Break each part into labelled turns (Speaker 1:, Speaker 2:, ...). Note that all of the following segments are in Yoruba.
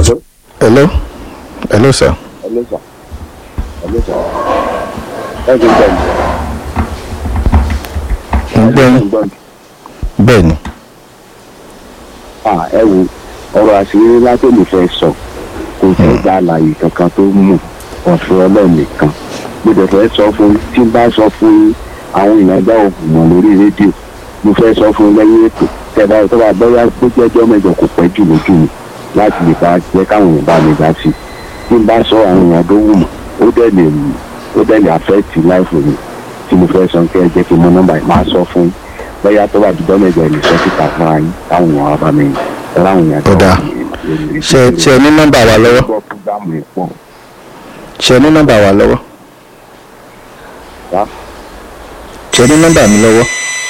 Speaker 1: Hello?
Speaker 2: hello hello sir
Speaker 1: Hello, sir. Hello, sir. Ẹ ti gbọ́ mi.
Speaker 2: ń gbọ́
Speaker 1: Ẹ
Speaker 2: yín
Speaker 1: ti gbọ́ mi.
Speaker 2: bẹ́ẹ̀ ni
Speaker 1: Ah, ẹ wo ọ̀rọ̀ àṣírí látòlù fẹ́ sọ kò sí ìgbà àlàyé kankan tó mú ọ̀fẹ́ ọlọ́run nìkan mo dẹ̀ fẹ́ sọ fún yín, tí n bá sọ fún yín, àwọn èèyàn gbá òògùn mọ̀ lórí rédíò mo fẹ́ sọ fún yín lẹ́yìn ètò tẹ̀lá tó bá bẹ́yà tó jẹ́jọ́ mẹ́jọ kò pẹ́ jù lójú mi láti lè bá jẹ́ káwọn èèyàn bá mi dá sí i tí n bá sọ àwọn èèyàn tó wù mọ̀ ó dẹ̀ lè ó dẹ̀ lè àfẹ́ẹ̀tì láìfò mi tí mo fẹ́ sọ kí ẹ jẹ́ kí n mọ nọ́mbà yìí máa sọ fún yín bẹ́yà tó bá dùdọ́ mẹ́jọ lè sọ síta fún ara yín táwọn èèyàn wá bá mi láwọn èèyàn
Speaker 2: Ó dáa. ṣe ṣe ní nọ́mbà wa lọ́wọ́
Speaker 1: gbọ́ fúgàmù ẹ̀ pọ̀
Speaker 2: ṣe ní nọ́mbà wa lọ́wọ́
Speaker 1: wá
Speaker 2: ṣe ní nọ́mbà mi lọ́wọ́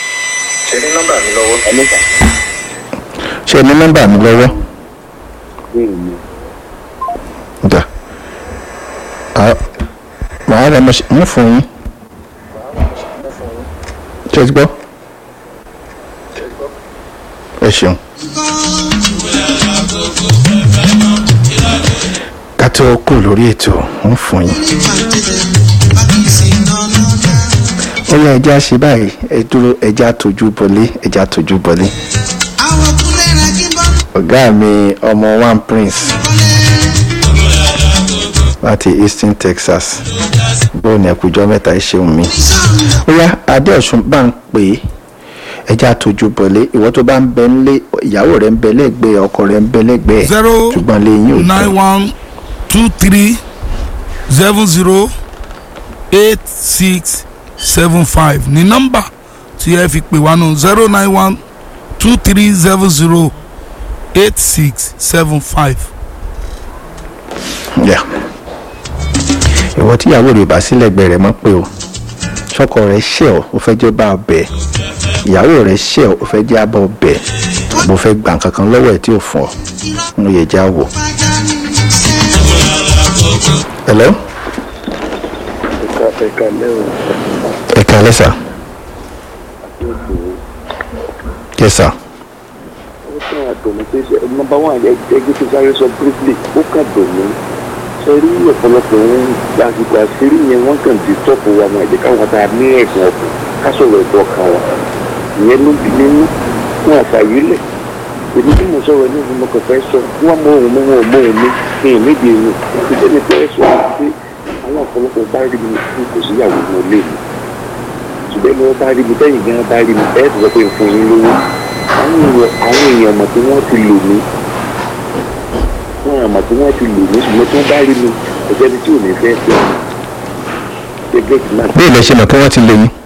Speaker 1: ẹlẹ́sà
Speaker 2: ṣe ní nọ́mbà mi lọ́wọ́
Speaker 1: bẹ́ẹ̀ ni
Speaker 2: dà á màá rẹ mo ṣe mú fún yín ṣe ti gbọ́ ẹ ṣeun. ká tó kù lórí ètò ń fún yín. ó yẹ ẹja ṣe báyìí ẹ dúró ẹja tójú bọlé ẹja tójú bọlé. ọ̀gá mi ọmọ one prince láti eastern texas bóun ní ẹkùjọ mẹ́ta ẹ ṣeun mi. ó yá adéọ̀sùn bá ń pè é ẹja tójú bọlé ìwọ tó bá ń bẹ nílé ìyàwó rẹ ń bẹ lẹ́gbẹ̀ẹ́ ọkọ rẹ ń bẹ lẹ́gbẹ̀ẹ́
Speaker 3: zero
Speaker 2: ṣùgbọ́n lẹ́yìn ò
Speaker 3: nine
Speaker 2: tán.
Speaker 3: one two three seven zero eight six seven five ní nọ́mbà tí ẹ fi pè wá nù zero nine one two three seven zero eight six seven five.
Speaker 2: Yeah. ìwọ tí ìyàwó rẹ bá sílẹ̀ gbẹ rẹ mọ́ pé o sọkọ rẹ ṣẹ̀ ọ́ ó fẹ́ jẹ́ bá ọ bẹ̀ ìyàwó rẹ ṣẹ̀ ọ́ ó fẹ́ jẹ́ abọ́ bẹ̀ mo fẹ́ gbà kankan lọ́wọ́ ẹ̀ tí ò fún ọ mo yẹ já wò. hello
Speaker 1: ẹ̀ka ẹ̀ka lẹ́wọ̀n
Speaker 2: ẹ kálẹ́ sà yes sir
Speaker 1: ó kàn àdùnnú pé nọmba one ẹgbẹ́ tó sáré sọ briefly ó kàn dùnnú ṣe rí ọ̀pọ̀lọpọ̀ ohun àsìkò àṣírí yẹn wọ́n kàn di tọ́pù wa máa jẹ́ káwọn tá a ní ẹ̀gbọ́n ọ̀pọ̀ ká sọ̀rọ̀ ẹ̀dọ̀ ọkàn wa ìyẹn ló bí nínú fún àfàyè lẹ̀ èmi tí mo sọ̀rọ̀ ní ìfúnmọ́ kan fẹ́ sọ wọ́n mọ ohun mi wọn ò mọ ohun mi ní ìmídìí ẹ̀yìn ìdílé mi fẹ́ sọ pé àwọn ọ̀pọ̀lọpọ̀ bá rí mi fún kò síyàwó mi lé mi ṣùgbọ́n mo bá rí mi tẹ́yìn gan bá rí mi ẹ̀ sọ pé n fún yín lówó àwọn èèyàn àwọn èèyàn mọ̀ pé wọ́n ti lò mí wọ́n mọ̀ pé wọ́n ti lò mí ṣùgbọ́n tí wọ́n bá rí mi kò sẹ́ni tí ò ní fẹ́ fẹ́ mi gẹ́gẹ́ bí máa
Speaker 2: bí ilẹ̀ ṣe mọ̀ pé wọ́n ti lè yín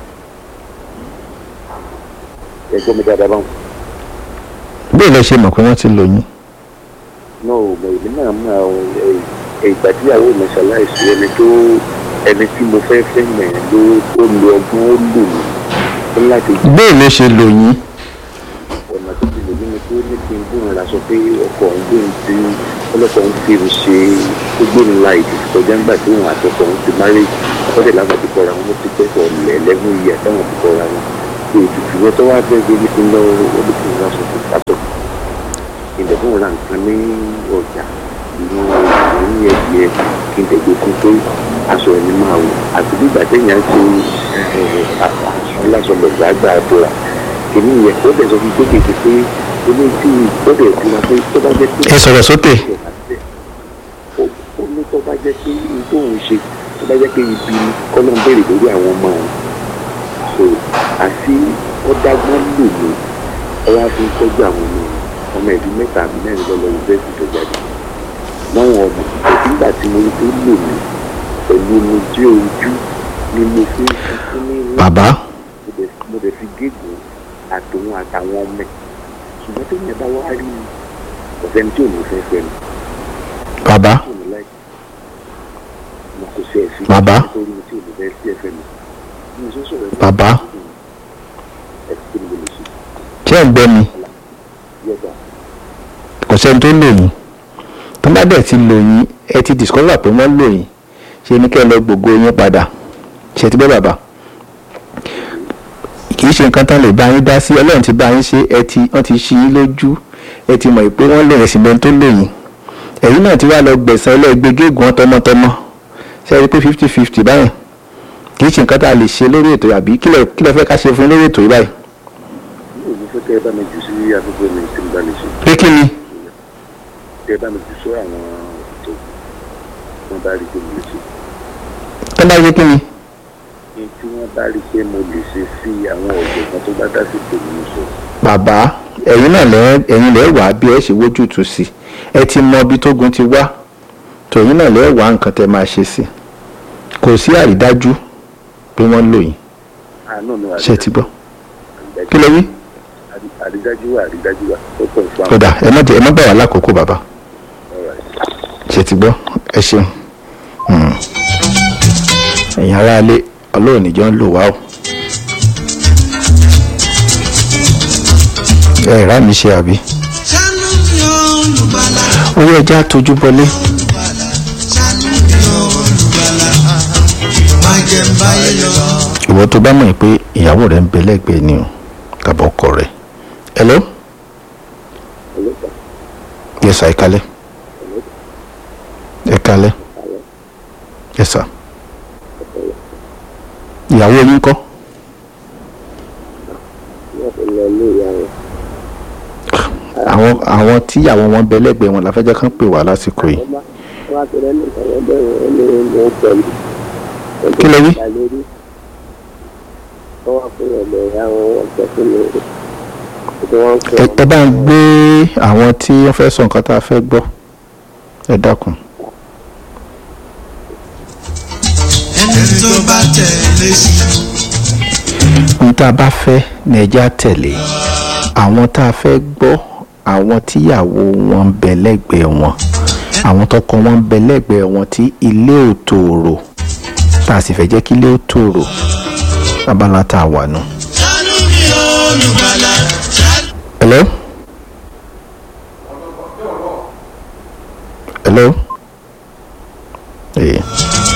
Speaker 1: ẹgbọ́n mi dáadáa báwọn
Speaker 2: bí ilẹ̀ ṣe mọ̀ pé wọ́n ti lò yín
Speaker 1: náà ò mọ̀ èmi náà mọ̀ àwọn ẹ̀- ẹ̀ ìgbà tí ìyàwó mi ṣaláìsí ẹni tó ẹni tí mo fẹ́ fẹ́ mẹ̀ ló ó lo ọgbọ́n ó lò mí ó láti
Speaker 2: bí ilẹ̀ ṣe lò yín
Speaker 1: ọ̀nà tó ti lè ní mi tó ní kí n gbóhùn ra sọ pé ọkọ̀ ń gbé ní ti ọlọ́kọ̀ ń fi mi ṣe ó gbé ní la ìdí kọjá ńgbà tí òun àtọkọ̀ ń ti máa rí ọkọ̀dé lágbà ti kọ́ra wọn ó ti pẹ́ sọ ẹlẹ́gùn iye àtàwọn ti kọ́ra wọn pé ètùtù wọn tó wá fẹ́ gbé ní kí n lọ olùkọ́ ra sọ fún pásọ̀ ìdẹ̀kùn ra nǹkan ní ọjà ìlú ìlú ẹ̀dìẹ kí n tẹ̀gbẹ́ fún pé aṣọ ẹni máa wò àti bí ìgbà téèyàn ṣe aṣọ lásọlọ̀gbà àgbà àbúrà kìíní yẹn ó dẹ̀ sọ fún pé kìí pé ó ní tí ó dẹ̀ fi máa pé tó bá jẹ́ pé.
Speaker 2: ẹ sọ̀rọ̀ sókè
Speaker 1: Ó- ó ní tó bá jẹ́ pé ohun tó ń ṣe tó bá jẹ́ pé ibi ni kọ́lọ́ ń béèrè lórí àwọn ọmọ òun. so àti ó dágbọ́n lò ní ẹ wá fi ń tọ́jú àwọn ọmọ òun ọmọ ẹ̀bí mẹ́ta àbí mẹ́rin lọ́lọ́ yunifásitì tó jáde. láwọn ọmọ àti nígbà tí mo rí tó lò mí pẹ̀lú omi tí ojú ni mo fi ń fún ní ńlá
Speaker 2: bàbá
Speaker 1: mo dẹ̀ mo dẹ̀ fi gégùn àtòun àtàwọn ọmọ ẹ̀ ṣùgbọ́n tó yẹn bá wá rí mi kò sẹ́ni tí ò ní fẹ́ fẹ́ mi
Speaker 2: bàbá
Speaker 1: tí ò ní láì mo kò sí ẹ̀sìn
Speaker 2: Bàbá.
Speaker 1: tó rí mi tí ò ní fẹ́ sí ẹ̀fẹ́ mi bí mo ṣe ń sọ̀rọ̀ ẹ̀
Speaker 2: Bàbá.
Speaker 1: ẹ̀ kí ni mo lè ṣe
Speaker 2: ṣé ẹ̀ ń gbọ́ mi
Speaker 1: yọ̀gbà
Speaker 2: kò sẹ́ni tó lò yín tó bá dẹ̀ ti lò yín ẹ ti discover pé wọ́n lò yín ṣe ní kẹ́ ẹ lọ gbogbo yín padà ṣe ti gbọ́ bàbá kì í ṣe nǹkan tán lè bá yín dá sí ọlọ́run ti bá yín ṣe ẹ ti wọ́n ti ṣí yín lójú ẹ ti mọ̀ pé wọ́n lò yín síbẹ̀ tó lò yín ẹ̀yin náà ti wá lọ gbẹ̀sán ẹlẹ́gbẹ́ gégùn tọmọtọmọ ṣe é rí pé fifty fifty báyìí kì í ṣe nǹkan tá a lè ṣe lórí ètò àbí kí lẹ kí lẹ fẹ́ ká ṣe fún yín lórí ètò yìí báyìí.
Speaker 1: mi ò ní fẹ́ kẹ́ ẹ bá mi jù sí afẹ́fẹ́ mi tí mo bá lè ṣe
Speaker 2: pé kí ni
Speaker 1: kẹ́ ẹ bá mi jù sọ àwọn ètò tí wọ́n bá rí pé mo lè ṣe
Speaker 2: tó bá yẹ kí ni.
Speaker 1: ní tí wọ́n bá rí pé mo lè ṣe sí àwọn ọ̀jọ̀gbọ́n tó bá dá sí tèmi ní sọ.
Speaker 2: bàbá ẹ̀yin náà lẹ́ ẹ̀yin lẹ́ wà á bí ẹ ṣe wójú tù sí ẹ ti mọ ibi tógun ti wá tòyìn náà lẹ́ wà nǹkan tẹ́ máa ṣe sí kò sí àrídájú pé wọ́n lò yín
Speaker 1: àánú mi
Speaker 2: ṣe ti gbọ́ kí ló wí.
Speaker 1: àrídájú wà àrídájú wà ó pọ̀ fún àwọn
Speaker 2: kódà ẹ má jẹ ẹ má bà wá lákòókò bàbá
Speaker 1: ọ̀rọ̀ ẹ̀.
Speaker 2: ṣe ti gbọ́ ẹ ṣeun Hmm. ẹ̀yin aráalé ọlọ́run níjọ́ ń lò wá o. ẹ rà mí ṣe àbí.
Speaker 4: ṣàánú mi olùgbàlà
Speaker 2: owó ẹja tójú bọlé
Speaker 4: ṣàánú mi olùgbàlà má jẹ́ ń báyé lọ.
Speaker 2: ìwọ tó bá mọ̀ pé ìyàwó rẹ̀ ń bẹ lẹ́gbẹ̀ẹ́ ni o tàbí ọkọ rẹ̀. hello
Speaker 1: ọlọ́pàá
Speaker 2: yes sir ẹ kalẹ̀ ẹ kalẹ̀ yes sir ìyàwó yín kọ́
Speaker 1: wọ́n fi lọ ilé ìyá rẹ̀
Speaker 2: àwọn àwọn tíyàwó wọn bẹ lẹ́gbẹ̀ẹ́ wọn làfẹ́jọ́ kan pè wá lásìkò yìí
Speaker 1: wọ́n bá wọ́n á ti rẹ́ nìkan wọ́n bẹ̀rẹ̀ wọ́n lé wọn pẹ̀lú.
Speaker 2: Kí ló wí?
Speaker 1: wọ́n wá fún ọ̀dọ̀ ìyá wọn wọ́n tẹ̀ fún mi. Ètò wọn ń
Speaker 2: ẹ
Speaker 1: pè
Speaker 2: ẹ bá ń gbé àwọn tí wọ́n fẹ́ sọ nǹkan tá a fẹ́ gbọ́ ẹ dákun
Speaker 4: ẹni tó bá tẹ̀lé sí
Speaker 2: ohun tá a bá fẹ́ ní ẹja tẹ̀lé àwọn tá a fẹ́ gbọ́ àwọn tíyàwó wọn ń bẹ lẹ́gbẹ̀ẹ́ wọn àwọn tọkọ wọn ń bẹ lẹ́gbẹ̀ẹ́ wọn tí ilé ò tòrò tá a sì fẹ́ jẹ́ kí ilé ò tòrò abala tá a wà nù.
Speaker 4: ṣàánú mi olùgbàlà ṣàánú.
Speaker 2: hello hello ee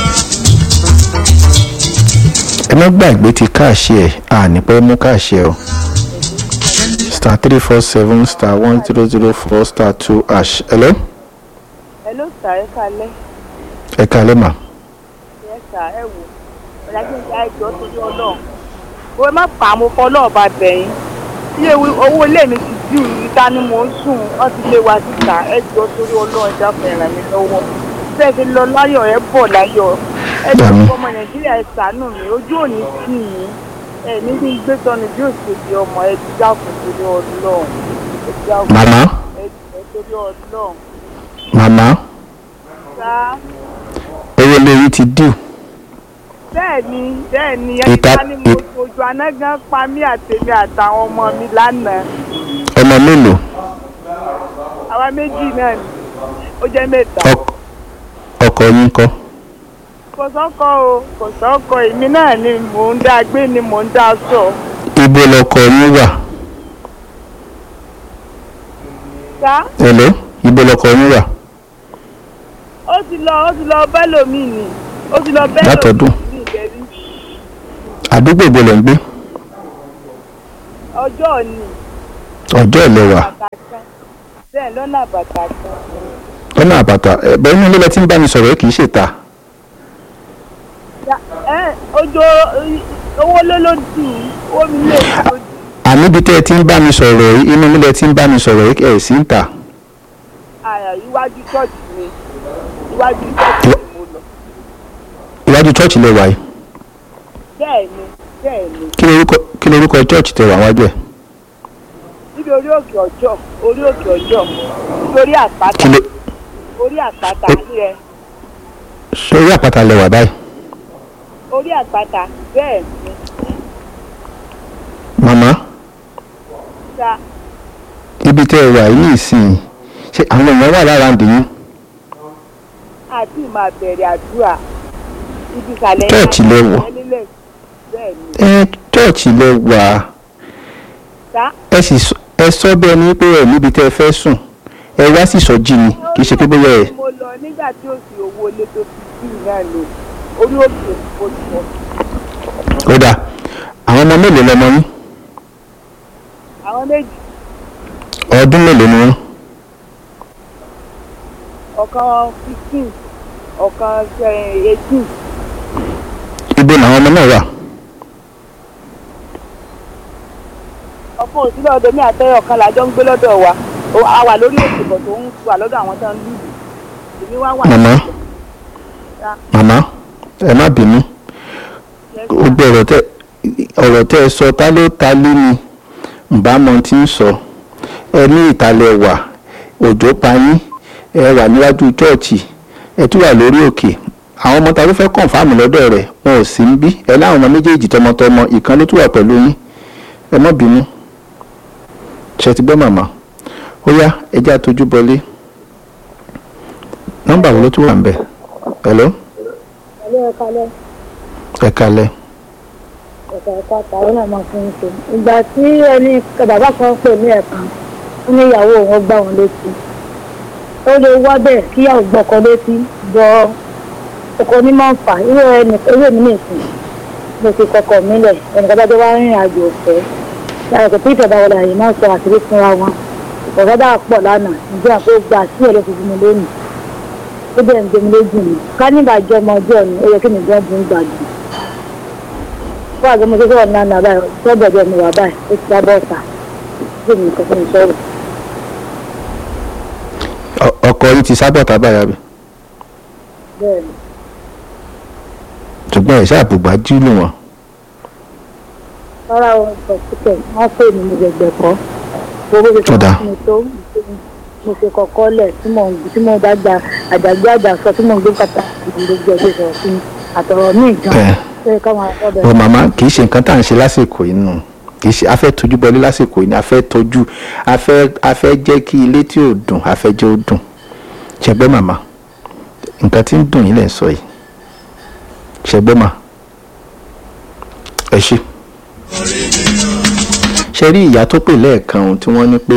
Speaker 2: ẹ má gbàgbé ti káàṣì ẹ àní pẹ́ mú káàṣì ẹ o star three four seven star one zero zero four star two hash hello
Speaker 5: Hello sir, ẹ kalẹ́.
Speaker 2: ẹ kálẹ́ mà
Speaker 5: Yes sir, ẹ wò. Ọ̀la kí n ṣe àìjọ torí ọlọ́run. Owó má pa àmọ́ fọ́ ọlọ́run bá bẹ̀yìn. Tí ewu owó ilé mi ti dì ìta ni mò ń sùn, wọ́n ti lé wa síta. Ẹ jọ torí ọlọ́run ẹ dákun ẹ ràn mí lọ́wọ́. Bẹ́ẹ̀ fi lọ láyọ̀ ẹ bọ̀ láyọ̀. Ẹ jọ
Speaker 2: Dàmí.
Speaker 5: ọmọ Nàìjíríà ẹ ṣàánú mi, ojú òní tì yín. Ẹ ní bí gbé tọ́nu bí òṣèlú ọmọ ẹ ti dákun torí ọlọ́run. Ẹ dákun
Speaker 2: màmá
Speaker 5: ẹ jọ torí ọlọ́run.
Speaker 2: màmá
Speaker 5: Sáà.
Speaker 2: owó lórí ti dùn
Speaker 5: bẹ́ẹ̀ni bẹ́ẹ̀ni ẹni
Speaker 2: Ìta-
Speaker 5: ká ní mo
Speaker 2: ìt-
Speaker 5: ojú anágán pa mí àtèmi àtàwọn ọmọ mi lánàá
Speaker 2: ọmọ mélòó
Speaker 5: àwa méjì náà ni ó jẹ́ mẹ́ta
Speaker 2: Ọk- ọkọ yín kọ́
Speaker 5: kò sọ́kọ o kò sọ́kọ èmi náà ni mò ń dá gbé ni mò ń dá sọ
Speaker 2: ibo lọkọ yín wà
Speaker 5: sá
Speaker 2: hello ibo lọkọ yín wà
Speaker 5: ó ti lọ ó ti lọ bẹ́lòmíì ni ó ti lọ
Speaker 2: Látọdún.
Speaker 5: bẹ́lòmíì ní ìbẹ̀rí
Speaker 2: àdúgbò ibo lẹ̀ ń gbé
Speaker 5: ọjọ́ ni
Speaker 2: ọjọ́ ìlẹ̀wà
Speaker 5: bàtà kan bẹ́ẹ̀ lọ́nà bàtà kan
Speaker 2: lọ́nà àbàtà ẹ̀bẹ̀ inú ilé lẹ tí ń bá mi sọ̀rọ̀ yìí kì í ṣèta
Speaker 5: Ya- ẹ ojú owó ló ló dì í owó mi lè ló dì í.
Speaker 2: àní ibi tẹ́ ẹ ti ń bá mi sọ̀rọ̀ yìí inú ilé lẹ tí ń bá mi sọ̀rọ̀ yìí ẹ̀ sí ń tà
Speaker 5: àyà iwájú church mi iwájú church mi mo lọ
Speaker 2: iwájú chọ́ọ̀chì lẹ wà yìí
Speaker 5: bẹ́ẹ̀ ni bẹ́ẹ̀ ni
Speaker 2: kí lorúkọ kí lorúkọ chọ́ọ̀chì tẹ wà wájú ẹ̀
Speaker 5: níbi orí òkè ọjọ́ orí òkè ọjọ́ níbi orí àpáta
Speaker 2: kí ló
Speaker 5: orí àpáta yẹ
Speaker 2: sórí àpáta lẹ wà báyìí
Speaker 5: orí àpáta bẹ́ẹ̀ ni
Speaker 2: màmá
Speaker 5: sa
Speaker 2: ibi tẹ́ ẹ wà yìí nìsín ṣé àwọn èèyàn wà lára ǹdí yín
Speaker 5: àti máa bẹ̀rẹ̀ àdúrà ibi ìsàlẹ̀
Speaker 2: Church lẹ wọ̀.
Speaker 5: nílẹ̀ bẹ́ẹ̀ ni
Speaker 2: ẹ chọ́ọ̀chì lẹ wà
Speaker 5: sa
Speaker 2: ẹ sì sọ- ẹ sọ bẹ́ẹ̀ ni pé ẹ níbi tẹ́ ẹ fẹ́ sùn ẹ wá sì sọ́jì ni kì í ṣe pé bóyá ẹ
Speaker 5: mo lọ nígbà tí ó sì owó ilé tó fi bí náà lò orí òkè mo lọ
Speaker 2: ó dà àwọn ọmọ mélòó lọmọ yín
Speaker 5: àwọn méjì
Speaker 2: ọdún mélòó ni wọ́n
Speaker 5: ọ̀kan fifteen ọ̀kan eighteen
Speaker 2: ibo làwọn ọmọ náà wà
Speaker 5: ọkàn òsínlẹ̀ ọdọ mi àtẹ́yọ̀ kan làjọ ń gbé lọ́dọ̀ wa Ó- a wà lórí òkè bọ̀ tó ń wà lọ́dọ̀ àwọn tó ń lù èmi wá wà
Speaker 2: Màmá. màmá ẹ má bínú ó gbé ọ̀rọ̀ tẹ ọ̀rọ̀ tẹ ẹ sọ ta ló ta lé ni ìbámu tí ń sọ ẹ ní ìtàlẹ̀ wà òjò pa yín ẹ wà níwájú chọ́ọ̀chì ẹ tún wà lórí òkè àwọn ọmọ ta ló fẹ́ kọ̀ǹfàmù lọ́dọ̀ rẹ̀ wọn ò sí ń bí ẹ láwọn ọmọ méjèèjì tọmọtọmọ ìkan ló tún wà pẹ̀lú yín ẹ má bínú ṣe ti gbọ́ màmá ó yá ẹ jẹ́ àtọ́jú bọlé nọ́mbà wo ló tún wà ń bẹ̀ hello
Speaker 6: Ẹ̀lẹ́ ẹ̀ka lẹ́
Speaker 2: ẹ kalẹ̀
Speaker 6: ẹ̀ka ẹ̀ka tàwọn náà máa fún un ṣe. Ìgbà tí ẹni bàbá kan pè ní ẹ̀kan, ó ní ìyàwó òun gbá wọn létí. Ó lè wá bẹ́ẹ̀ kí ìyàwó gbọ́kọ létí bọ ọkọ ní máa ń fà irú ẹni irú èmi nìsín. Mo fi kọkọ mi lẹ̀ ẹnìkan bá jẹ́ wá rìnrìn àjò ọ̀fẹ́. Lára kò tí ìjọba wọlé àyè máa sọ àṣírí fúnra wọn. Ọ̀gá dà pọ̀ lánàá, ǹjẹ́ àpò gbà sí ẹ̀ ló fi fún mi lónìí. Ó bẹ̀rẹ̀ ń gbé mi lójú mi. Ká nígbà jọ ọmọ ọjọ́ ni ó yẹ kí mi gbọ́n bú ń gbàdúrà fún àgbẹ̀ mo ṣe sọ̀rọ̀ náà náà báyìí sọ́dọ̀ ọjọ́ mi wà báyìí ó ti dábọ̀ ọ̀tà bí mi kò fún mi sọ̀rọ̀.
Speaker 2: Ọ- ọkọ yìí ti sábọ̀ tábàyà bi
Speaker 6: bẹ́ẹ̀ ni
Speaker 2: ṣùgbọ́n ẹ̀ ṣáà bùgbà jílù wọn
Speaker 6: rárá wọn sọ síkẹ̀ wọ́n pè mí mo gbẹ̀gbẹ̀ kọ́ owó ṣe
Speaker 2: Tó dáa.
Speaker 6: fún mi tó mo ṣe kọ̀kọ́ lẹ̀ tí mo tí mo bá gba àjàgbé àjàsọ tí mo ń gbé kàtà ìdílé ẹgbẹ́ sọ̀rọ̀ sí mi àtọ̀rọ̀ ní ìjọ
Speaker 2: ẹ̀
Speaker 6: ṣé káwọn ọ̀dọ̀
Speaker 2: ọ màmá kì í ṣe nǹkan tá à ń ṣe lásìkò yìí nù kì í ṣe a fẹ́ tójú bọlé lásìkò yìí ni a fẹ́ tójú a fẹ́ a fẹ́ jẹ́ kí ilé tí ò dùn a fẹ́ jẹ́ ó dùn ṣẹgbẹ́ màmá nǹkan tí ń dùn yín lẹ̀ ń sọ yìí ṣẹgbẹ́ mà ẹ ṣe. ṣe rí ìyá tó pè lẹ́ẹ̀kan tí wọ́n ní pé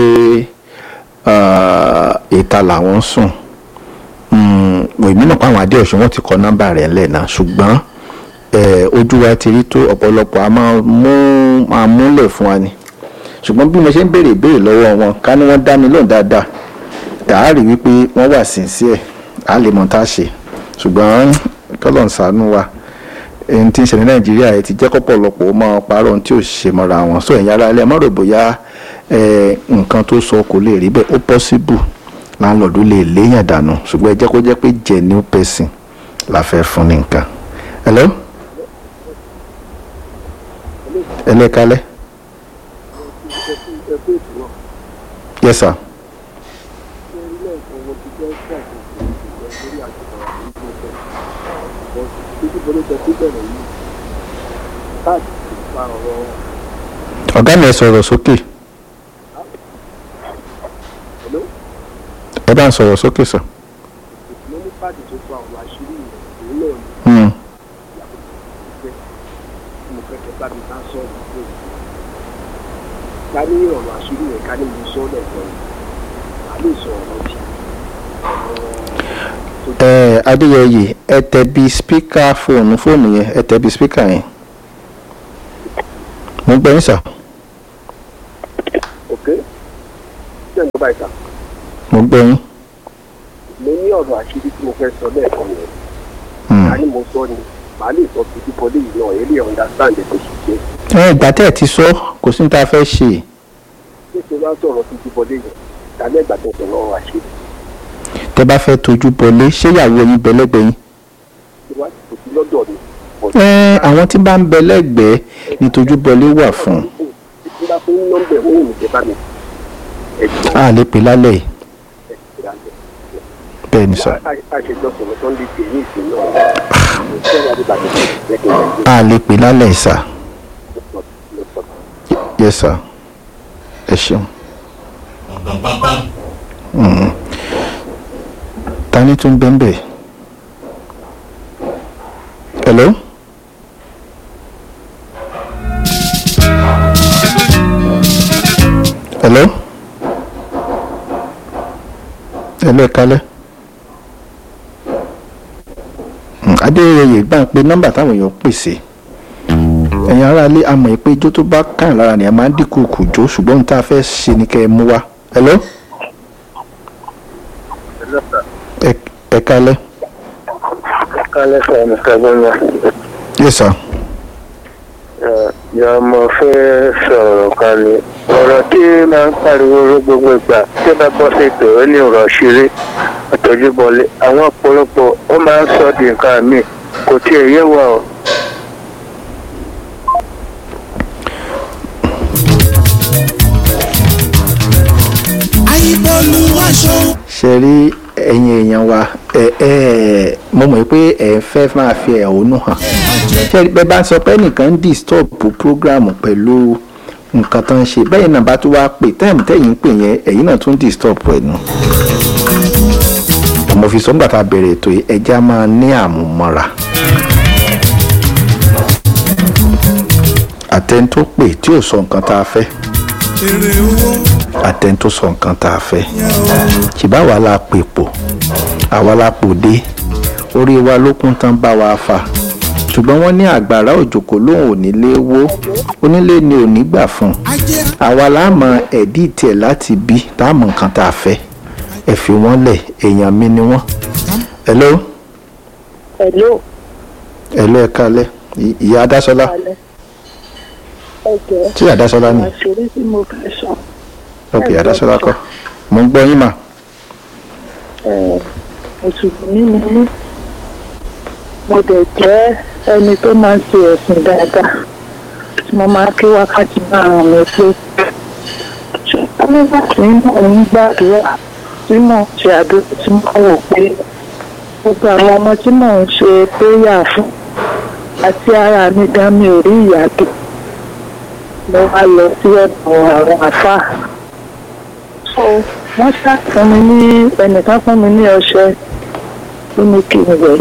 Speaker 2: ah, ìta làwọn ń sùn Mm, èmi náà pa àwọn adéọ̀sùn wọn ti kọ nọ́mbà rẹ̀ ńlẹ̀ náà ṣùgbọ́n eh, ojú wa ti rí tó ọ̀pọ̀lọpọ̀ a máa mú máa múlẹ̀ fún wa ni ṣùgbọ́n bí mo ṣe ń béèrè ìbéèrè lọ́wọ́ wọn ká ní wọ́n dá mi lóhùn dáadáa dàárì wípé wọ́n wà sincere á lè mọ tá a ṣe ṣùgbọ́n kọ́lọ̀ ń ṣàánú wa ẹni tí ń ṣe ní nàìjíríà ẹ ti jẹ́ kọ́pọ̀lọpọ̀ ó máa parọ́ ohun tí ò ṣe mọ́ra wọn sọ ẹ̀yin ara ilé ẹ má rò bóyá eh, nǹkan tó sọ kò lè rí bẹ́ẹ̀ ó possible láńlọ́ọ̀dù lè léèyàn dànù ṣùgbọ́n ẹ jẹ́ kó jẹ́ pé genuine person la fẹ́ fún ní nǹkan. hello ẹlẹ́kalẹ́ yes sir ọ̀gá mi ẹ sọ̀rọ̀ sókè ẹ bá ń sọ̀rọ̀ sókè sọ. Hmm.
Speaker 7: ká ní ọ̀rọ̀ àṣírí yẹn ká ní mo sọ lẹ́ẹ̀kan a lè sọ ọ̀rọ̀ tí
Speaker 2: ẹ adéyẹyè ẹ tẹ bí spíkà fóònù fóònù yẹn ẹ tẹ bí spíkà yẹn mo gbọ́ yín sà
Speaker 7: ok ṣé ń gbọ́ ìta
Speaker 2: mo gbọ́ yín
Speaker 7: mo ní ọ̀rọ̀ àṣírí tí mo fẹ́ sọ lẹ́ẹ̀kan yẹn
Speaker 2: Hmm.
Speaker 7: ká ní mo sọ ni màá lè sọ fún kíkọ́lé yìí náà èlé understand ẹ̀ tó ṣe jẹ́
Speaker 2: ẹ ìgbà tẹ́ ẹ ti sọ kò sí ní tá a fẹ́ ṣe
Speaker 7: ṣé tó bá sọ̀rọ̀ fún kíkọ́lé yìí dálẹ́ ìgbà tó sọ̀rọ̀ ọ̀rọ̀ àṣírí
Speaker 2: tẹ́ bá fẹ́ tójú bọlé ṣé ìyàwó yín bẹ lẹ́gbẹ̀ẹ́ yín.
Speaker 7: tí wàá kò sí lọ́dọ̀ mi
Speaker 2: ẹ àwọn tí bá ń bẹ lẹ́gbẹ̀ẹ́ ní tójú bọlé wà fún
Speaker 7: tí bá fún nọ́mbẹ̀ ó wù jẹ́ bá mi ẹ̀gbọ́n
Speaker 2: a lè pè lálẹ́ yìí
Speaker 7: ẹ̀gbọ́n
Speaker 2: bẹ́ẹ̀ ni sà
Speaker 7: àṣejọsọ̀rọ̀ tó ń di tèmi ìsìn náà mo fẹ́ràn adébàdàn lẹ́gbẹ̀ẹ́
Speaker 2: a lè pè lálẹ́ yìí sà
Speaker 7: ẹ̀gbọ́n
Speaker 2: yes sà ẹ ṣeun. Mm. ta ni tún bẹ́ẹ̀ bẹ́ẹ̀ hello. hello. hello ẹ kalẹ́. Mm, adéyẹyẹ gbà ń pe nọ́mbà táwọn èèyàn pè sí ẹ̀yin aráalé a mọ̀ pé ijó tó bá kàn lára ni a máa ń dínkù kù jó ṣùgbọ́n ohun tá a fẹ́ ṣe ni kẹ́ ẹ mú wá. hello. ẹ ẹ kálẹ́
Speaker 7: kálẹ̀ sọ mr gbọ́nà
Speaker 2: yes sir
Speaker 7: yà mo fẹ́ sọ̀rọ̀ kan ni ọ̀rọ̀ tí máa ń pariwo ró gbogbo ìgbà tí bá bọ́ sí ètò ó ní ọ̀rọ̀ ṣeré àtọ́júbọlé àwọn ọ̀pọ̀lọpọ̀ ó máa ń sọ di nǹkan mi kò tiẹ̀ yé wa o.
Speaker 4: àyíbọ̀lù aṣọ.
Speaker 2: ṣe rí ẹ̀yin èèyàn wa ẹ ẹ mo mọ̀ pé ẹ fẹ́ máa fi ẹ̀hónú hàn ṣe rí bẹ́ẹ̀ bá ń sọ pé ẹnìkan ń disturb program pẹ̀lú nǹkan tó ń ṣe bẹ́ẹ̀ náà bá tún wá pè táìmù tẹ́yìn ń pè yẹn ẹ̀yin náà tún disturb ẹ̀ nù. mo fi sọ́ngbà tá a bẹ̀rẹ̀ ètò yìí ẹja máa ní àmúmọ́ra. àtẹni tó pè tí ò sọ nǹkan tá a fẹ́
Speaker 4: èrè owó
Speaker 2: àtẹni tó sọ nǹkan tá a fẹ́ ṣùgbọ́n àwa la pè pò àwa la pò dé orí wa ló kún tán bá wa fà ṣùgbọ́n wọ́n ní àgbàrá òjòkó lóhùn onílé wó onílé ni ò ní gbà fún un
Speaker 4: ajé
Speaker 2: àwa la mọ ẹ̀dí tiẹ̀ láti bí tá a mọ nǹkan tá a fẹ́ ẹ fi wọ́n lẹ̀ èèyàn mi ni wọ́n. hello
Speaker 6: Hello,
Speaker 2: hello ẹ kálẹ̀ Ì- ìyá adásọlá
Speaker 6: alẹ́. Ẹ jẹ́
Speaker 2: tí adásọlá ni
Speaker 6: àṣírí tí mo fẹ́ sọ.
Speaker 2: ok adásọlá kọ́ mo ń gbọ́ yín mà
Speaker 6: ẹ̀, Mùsùlùmí ni mí. Mo dẹ̀ jẹ́ ẹni tó máa ń ṣe ẹ̀sìn dáadáa. Tí mo máa ń kí wákàtí márùn-ún mi pé. Ṣùgbọ́n nígbà tí mò ń gbàdúrà tí mò ń ṣe àdúrà tí mo wò pé gbogbo àwọn ọmọ tí mò ń ṣe péyà fún àti ara mi gan mi ò rí ìyàtọ̀ mo wá lọ sí ọ̀dọ̀ àwọn àfáà so wọ́n ṣàfún mi ní ẹnìkan fún mi ní ọṣẹ tó ní kí n wẹ̀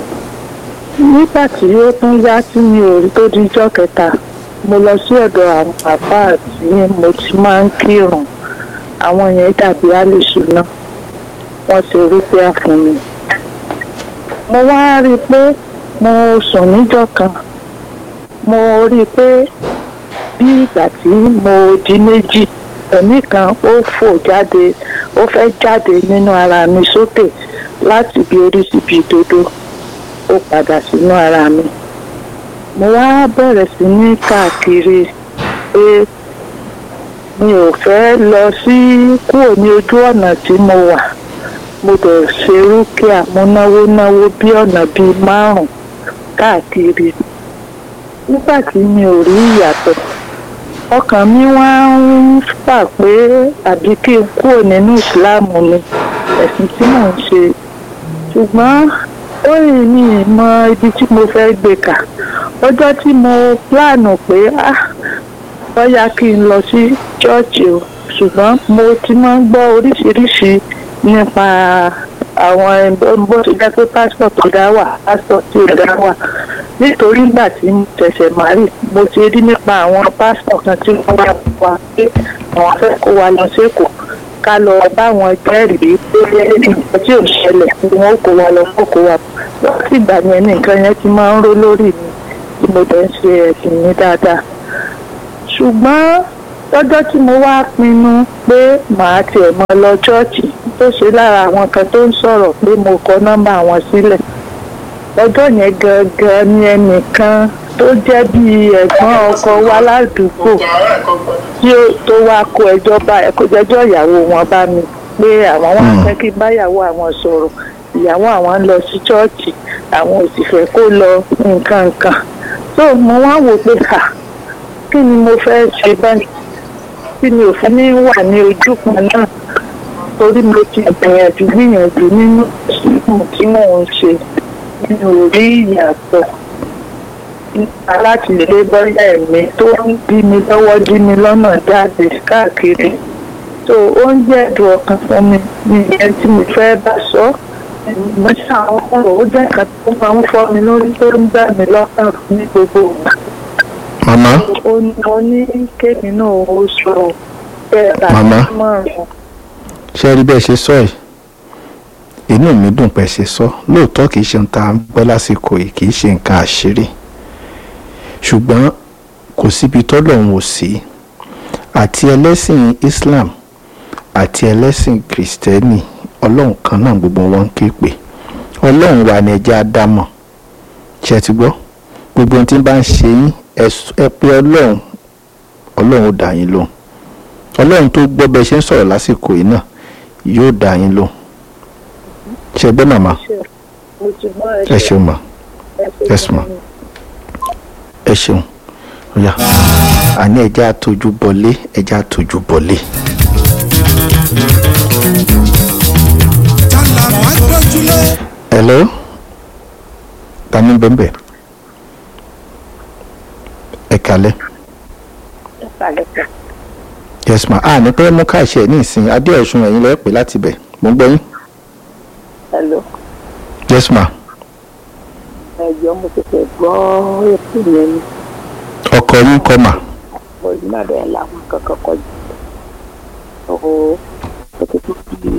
Speaker 6: nígbà tí ó tún yá tí mi ò rí tó di ijọ́ kẹta mo lọ sí ọ̀dọ̀ àwọn àfáà tí mo ti máa ń kírun àwọn yẹn dàbí àlùsù náà wọ́n ṣe rúpẹ́ fún mi mo wá rí i pé mo sùn níjọ́ kan mo rí i pé bí ìgbà tí mo di méjì ẹ̀mí kan ó fò jáde ó fẹ́ jáde nínú ara mi sókè láti bí orí síbi ìdodo ó padà sínú ara mi mo wá bẹ̀rẹ̀ sí ní káàkiri pé mi ò fẹ́ lọ sí kúrò ní ojú ọ̀nà tí mo wà mo dẹ̀ ṣe rúkìá mo náwó náwó bí ọ̀nà bíi márùn-ún káàkiri nígbà tí mi ò rí ìyàtọ̀ ọkàn mi wá ń fà pé àbí kí n kúrò nínú ìsìláàmù mi ẹ̀sìn tí mò ń ṣe ṣùgbọ́n ó rìn mí mọ ibi tí mo fẹ́ gbé kà ọjọ́ tí mo pláànù pé ah bóyá kí n lọ sí ṣọ́ọ̀ṣì o ṣùgbọ́n mo ti máa ń gbọ́ oríṣiríṣi nípa àwọn ẹgbẹ́ bó ti jẹ́ pé pásítọ̀ tó dá wà pásítọ̀ tí ò dá wà nítorí ìgbà tí mo tẹ̀sẹ̀ márì mo ti rí nípa àwọn pásítọ̀ kan tí wọ́n wá wá pé àwọn fẹ́ kó wa lọ sékòó ká lọ báwọn jẹ́rìí pé nǹkan tí ò ṣẹlẹ̀ ni wọ́n kó wa lọ kó kó wa láti ìgbà yẹn ní nǹkan yẹn ti máa ń ró lórí mi tí mo dẹ̀ ń ṣe ẹ̀sìn mi dáadáa ṣùgbọ́n lọ́jọ́ tí mo wá pinnu pé màá tiẹ̀ mọ lọ ṣọ́ọ̀ṣì tó ṣe lára àwọn kan tó ń sọ̀rọ̀ pé mo kọ nọ́mbà wọn sílẹ̀ lọ́jọ́ yẹn gangan ni ẹnìkan tó jẹ́ bíi ẹ̀gbọ́n ọkọ wa ládùúgbò tí ó tó wá kó ẹjọ́ bá ẹ̀kọ́ jẹ́jọ́ ìyàwó wọn bá mi pé àwọn wá fẹ́ kí n báyàwó àwọn sọ̀rọ̀ ìyàwó àwọn ń lọ sí ṣọ́ọ̀ṣì àwọn ò sì fẹ́ kó lọ nǹkan nǹkan tó mo wá wò pé kà kí ni mo fẹ́ ṣe báyìí tí mi ò fi ní wà ní ojú kan náà torí mo ti gbìyànjú gbìyànjú nínú ìsìnkú tí mò ń ṣe mi ò rí ìyàtọ̀ nípa láti lè bọ́yá ẹ̀mí tó ń dí mi lọ́wọ́ dí mi lọ́nà jáde káàkiri tó ó ń jẹ́ ẹ̀dùn ọkàn fún mi ní ìyẹn tí mo fẹ́ bá sọ mo ṣe àwọn ọ̀rọ̀ ó jẹ́ nǹkan tó máa ń fọ́ mi lórí tó ń gbà mí lọ́kàn ní gbogbo ìgbà
Speaker 2: màmá
Speaker 6: ó ní mo ní kéèmí náà ó sọ bẹ́ẹ̀ bá
Speaker 2: Màmá.
Speaker 6: mọ̀ràn
Speaker 2: ṣe rí bẹ́ẹ̀ ṣe sọ ẹ̀ inú mi dùn pé ṣe sọ lóòótọ́ kìí ṣe nǹkan à ń gbọ́ lásìkò yìí kìí ṣe nǹkan àṣírí ṣùgbọ́n kò síbi tọ́lọ́run ò sí àti ẹlẹ́sìn Islam àti ẹlẹ́sìn Kristẹni ọlọ́run kan náà gbogbo wọn ń ké pè ọlọ́run wa ni ẹjẹ́ ádámọ̀ ṣe ti gbọ́ gbogbo ohun tí ń bá ń ṣe yín ẹ s- ẹ pé ọlọ́run ọlọ́run ó dá yín lóhùn ọlọ́run tó gbọ́ bẹ́ẹ̀ ṣe ń sọ̀rọ̀ lásìkò yìí náà yóò dá yín lóhùn ṣe gbọ́ màmá
Speaker 6: mo ti gbọ́
Speaker 2: ẹ ṣeun mà
Speaker 6: ẹ
Speaker 2: yes, ma. ẹ ṣeun ọ̀yà àní ẹjẹ́ àtọ́jú bọlé ẹjẹ́ àtọ́jú bọlé.
Speaker 4: tálà máa dójúlé.
Speaker 2: hello ta ni bẹ́ẹ̀ bẹ́ẹ̀ ẹ kalẹ́. yes ma a ní pẹ́ mú káàṣì ẹ̀ ní ìsìn adéọ̀sùn ẹ̀yìn lọ́ọ́ pè láti bẹ̀ mo ń gbọ́ yín.
Speaker 5: Hello.
Speaker 2: yes ma
Speaker 5: ẹjọ́ mo ti fẹ́ gbọ́ ètò yẹn ni
Speaker 2: ọkọ yín kọ́ mà
Speaker 5: mo yìí náà bẹ́ẹ̀ làwọn kankan kọjú ó ó ti tó bí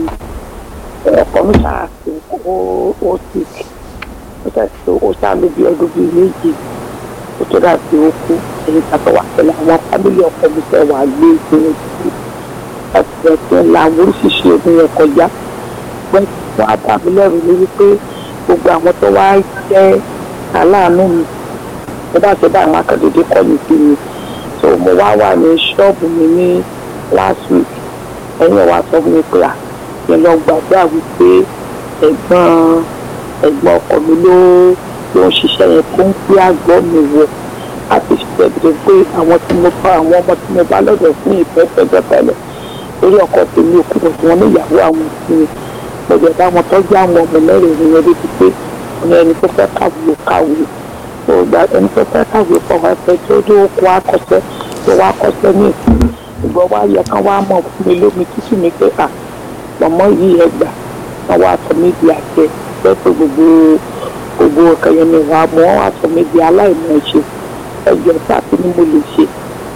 Speaker 5: ẹ̀kọ́ mi ṣáàṣì ó ó sì ó ṣàṣì tó ó ṣáàlú bí ọdún bíi méjì ó tó dà sí ó kú èyí tàbí wà pẹ̀lú àwọn fámìlì ọkọ mi fẹ́ wà gbé ìpinnu sí láti fẹ́ fẹ́ la àwọn oríṣiríṣi ogun yẹn kọjá pé wọ́n á bà mí lẹ́rù ní wípé gbogbo àwọn tó wá jẹ́ aláàánú mi mo bá ṣe bá àwọn akadédé kọ́ mi sí mi so mo wá wà ní ṣọ́ọ̀bù mi ní last week ẹ̀yìn wa sọ fún mi pé à mi lọ gbàgbà wípé ẹ̀gbọ́n ẹ̀gbọ́n ọkọ mi ló ló ń ṣiṣẹ́ yẹn tó ń gbé àgọ́ mi wọ̀ láti ṣiṣẹ́ bìrì pé àwọn tí mo bá àwọn ọmọ tí mo bá lọ́dọ̀ fún ìfẹ́ fẹ́jọ́ tẹ́lẹ̀ lórí ọkọ tèmi òkú bọ̀ tí wọ́n ní ìyàwó àwọn ìsinmi gbọdọ̀ bá wọn tọ́jú àwọn ọmọ mẹ́rin ìrìn yẹn débi pé ọ̀nà ẹni tó fẹ́ kàwé kàwé tó gba ẹni tó fẹ́ kàwé pọ̀ wá fẹ́ tó dé oko akọ́ṣẹ́ tó wá kọ́ṣẹ́ ní ìsìn ìgbọ́ wá yẹ kán wá mọ̀ fún mi lómi tútù mi pé à mọ̀mọ́ yìí ẹ gbà wọ́n wá sọ mí di àjẹ pé pé gbogbo gbogbo ọkàn yẹn ni wàá mú wọ́n wá sọ mí di aláìmọ̀ ṣe ẹjọ́ sáà ni mo lè ṣe.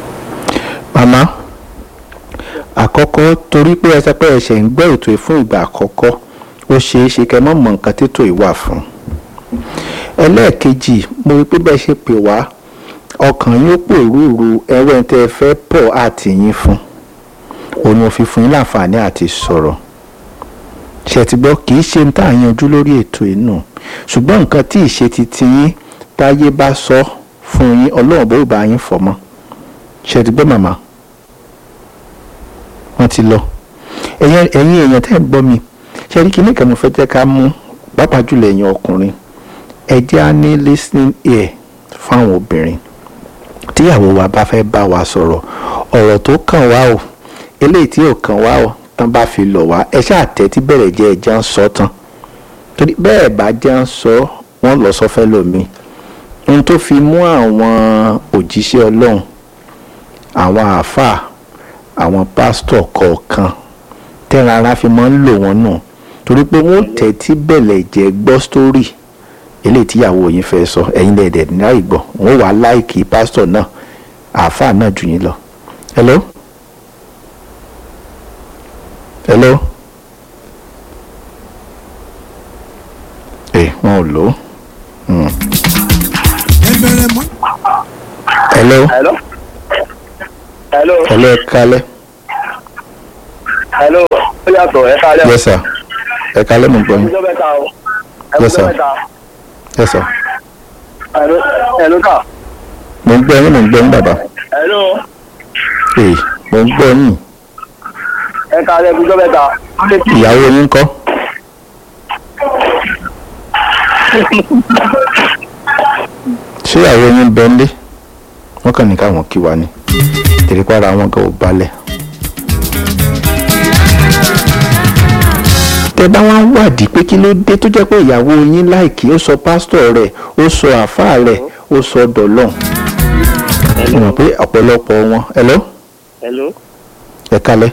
Speaker 2: màmá àkọ́kọ́ torí pé ẹ sọ pé ẹ ṣẹ̀ ń gbọ́ ètò yìí fún ìgbà àkọ́kọ́ ó ṣeé ṣe kẹ́ mọ́ mọ̀ nǹkan tètò yìí wà fún ẹlẹ́ẹ̀kejì mo rí pé bẹ́ẹ̀ ṣe pè wá ọkàn yín ó pòrúurú ẹwẹ́ tẹ́ ẹ fẹ́ pọ̀ àti yín fún òun ò fi fún yín láǹfààní àti sọ̀rọ̀ ṣe ti gbọ́ kì í ṣe ń tà yanjú lórí ètò yìí nù ṣùgbọ́n nǹkan tí ìṣe ti ti yín táyé bá sọ fún yín ọlọ́run bó bá yín fọ̀ mọ́ ṣe ti gbọ́ màmá wọ́n ti lọ ẹ̀yin ẹ̀yin èèyàn tẹ́ ń gbọ́ mi ṣe rí kíní kan mo fẹ́ jẹ́ ká mú pàápàá jùlọ ẹ̀yin ọkùnrin ẹ jẹ́ á ní listening ear fáwọn obìnrin tíyàwó wa bá fẹ́ bá wa sọ̀rọ̀ ọ̀rọ̀ tó kàn wá o eléyìí tí ò kàn wá o tán bá fi lọ̀ wá ẹ ṣáà tẹ́tí bẹ̀rẹ̀ jẹ́ ẹja ń sọ tán torí bẹ́ẹ̀ bá jẹ́ ń sọ wọ́n lọ sọ fẹ́ lómi ohun tó fi mú àwọn òjíṣẹ́ ọlọ́run àwọn àáfàá àwọn pásítọ̀ kọ̀ọ̀kan tẹ́ran ara fi máa ń lò wọ́n nù torí pé wọ́n tẹ́tí bẹ̀lẹ̀ jẹ́ gbọ́ sítórì eléyìí tíyàwó yín fẹ́ sọ ẹ̀yin lẹ́ẹ̀dẹ̀ ní láì gbọ́ wọ́n wàá láìkì pásítọ̀ náà àáfàá náà jù yín lọ. hello hello ẹ wọn ò lò ó Hmm.
Speaker 4: ẹ bẹ̀rẹ̀ mọ́.
Speaker 2: hello
Speaker 7: hello hello
Speaker 2: hello ẹ kálẹ́
Speaker 7: hello ó yàtọ̀ ẹ káalẹ́ o
Speaker 2: yes sir ẹ kálẹ́ mo gbọ́ yín
Speaker 7: ẹkújọ́ mẹ́ta o
Speaker 2: Yes, sir.
Speaker 7: ẹkújọ́ mẹ́ta
Speaker 2: yes sir
Speaker 7: hello hello ká
Speaker 2: mo ń gbọ́ yín mo ń gbọ́ yín bàbá
Speaker 7: hello
Speaker 2: ee mo ń gbọ́ yín
Speaker 7: ẹ káalẹ́ ẹkújọ́ mẹ́ta
Speaker 2: ìyàwó yín kọ́ ṣé ìyàwó yín bẹ ń lé wọ́n kàn ní káwọn kí wa ni tèrèpára wọn gan ò balẹ̀. tẹ bá wá ń wádìí pé kí ló dé tó jẹ́ pé ìyàwó yín láìkí ó sọ pásítọ̀ rẹ̀ ó sọ àáfàá rẹ̀ ó sọ dọ̀lọ́n mo mọ̀ pé ọ̀pọ̀lọpọ̀ wọn hello
Speaker 7: hello
Speaker 2: ẹ kalẹ̀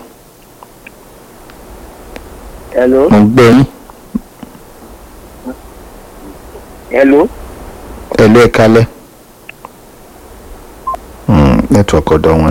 Speaker 7: hello
Speaker 2: mo ń gbọ́ yín
Speaker 7: hello
Speaker 2: hello ẹ kalẹ̀ nẹ́tíwọ̀kì ọ̀dọ̀ wọn.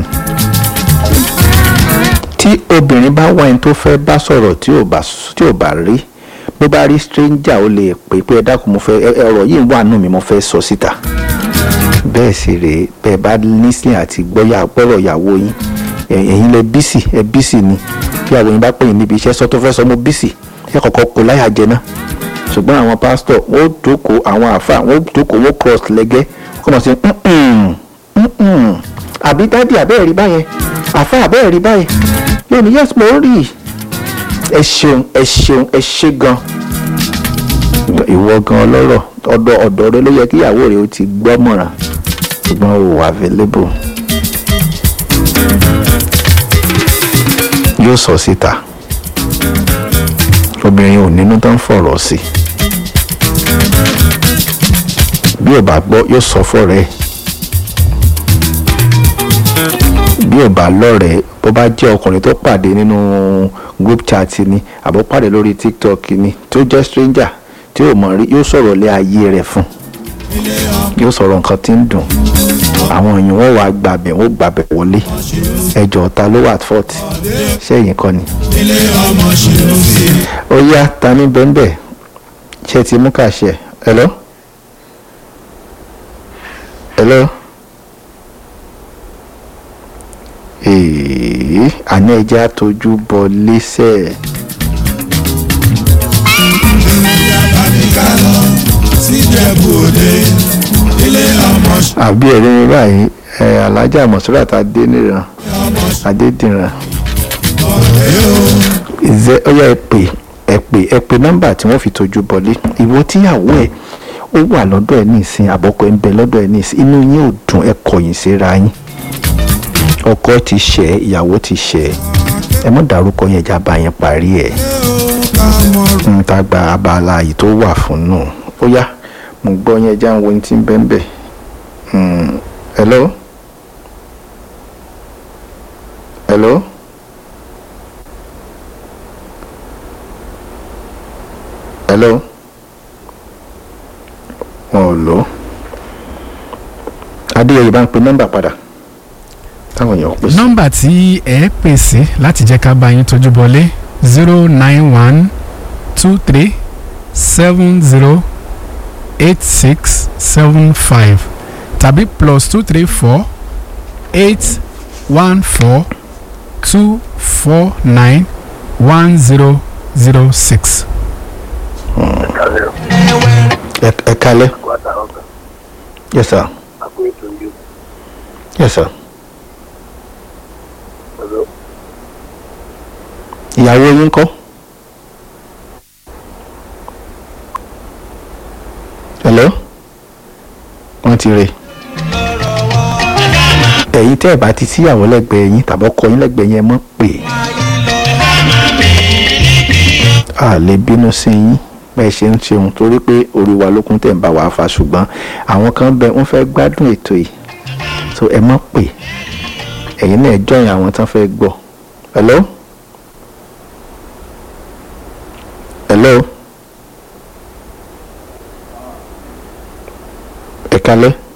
Speaker 2: tí obìnrin bá wá ẹni tó fẹ́ bá sọ̀rọ̀ tí ò bá tí ò bá rí bó bá rí stranger ó lè pè pé ẹ dákun mo fẹ́ ẹ- ẹ- ọ̀rọ̀ yìí wà nù mí mo fẹ́ sọ síta bẹ́ẹ̀ sì rèé bẹ́ẹ̀ bá nísìn àti gbọ́yà gbọ́rọ̀ ìyàwó yín ẹ- ẹ̀yin lẹ bísì ẹ bísì ni tí ìyàwó yín bá pè yín níbi iṣẹ́ sọ tó fẹ́ sọ mo bísì ẹ kọ̀kọ́ kó láyà jẹ náà ṣùgbọ́n àwọn pásítọ̀ wọ́n jókòó àwọn àáfàá wọ́n jókòó wọ́n cross lẹ́gẹ́ kọ́ mọ̀ sí "Mm-mm, mm-mm." àbí dádì àbẹ́ẹ̀ rí báyẹn àáfàá àbẹ́ẹ̀ rí báyẹn yóò ní yes mo rí i ẹ ṣeun ẹ ṣeun ẹ ṣe gan ìwọ gan ọlọ́rọ̀ ọ̀dọ̀ ọ̀dọ̀ rẹ ló yẹ kí ìyàwó rẹ ó ti gbọ́mọ̀ràn ṣùgbọ́n o wà available yóò sọ síta obìnrin ò nínú tán fọ̀rọ̀ sí bí ò bá gbọ́ yóò sọ fọ́rẹ́ ẹ̀ bí ò bá lọ́rẹ̀ẹ́ bó bá jẹ́ ọkùnrin tó pàdé nínú group chat ni àbó pàdé lórí tiktok ni tó jẹ́ stranger tí ò mọ̀ rí yóò sọ̀rọ̀ lé ayé rẹ̀ fún yóò sọ̀rọ̀ nǹkan tí ń dùn àwọn èèyàn wọn wàá gbàbẹ̀ wọn gbàbẹ̀ wọlé ẹjọ́ ta ló wà at fault sẹ́yìn kọ́ ni. ó yá ta ní bẹ́ńbẹ́ ṣe ti mú kàṣẹ hello hello èèyàn àní ẹja tójú bọ lẹ́sẹ̀. àbí ẹ̀rí mi báyìí ẹ̀ alájà mọ̀sálàtà adéníran adédìran ìzẹ́ ọyá ẹ pè ẹ pè ẹ pè nọ́mbà tí wọ́n fi tójú bọlé ìwọ tíyàwó ẹ̀ ó wà lọ́dọ̀ ẹ̀ ní ìsìn àbọ̀kọ ẹ̀ ń bẹ lọ́dọ̀ ẹ̀ ní ìsìn inú yín ò dùn ẹ kọ̀yìn síra yín ọkọ ti ṣẹ ìyàwó ti ṣẹ ẹ mọ dárúkọ yẹn já bá yẹn parí ẹ n ta gba abala yìí tó wà fún nù ó yá mo gbọ́ yẹn já ń wo ní tí ń bẹ́ẹ̀ bẹ́ẹ̀ hello hello hello wọn ò lò ó adéyẹyẹ bá ń pe nọ́mbà padà táwọn èèyàn pèsè.
Speaker 8: nọ́mbà tí ẹ pè sí láti jẹ́ ká bá yín tójú bọlé zero nine one two three seven zero eight six seven five tàbí plus two three four eight one four two four nine one zero zero six.
Speaker 2: ẹ ẹ kalẹ yes sir yes sir ìyàwó yín kọ́ hello wọ́n ti rè ẹ̀yin tẹ́ ẹ̀ bá ti síyàwó lẹ́gbẹ̀ẹ́ yín tàbí ọkọ yín lẹ́gbẹ̀ẹ́ yín ẹ mọ́ pé a lè bínú sí yín bẹ́ẹ̀ ṣe ń ṣeun torí pé orí wa lókun tẹ̀ ń bá wa fa ṣùgbọ́n àwọn kan bẹ wọ́n fẹ́ gbádùn ètò yìí so ẹ mọ́ pé ẹ̀yin náà jọyìn àwọn tán fẹ́ gbọ́ hello. hello ẹ kalẹ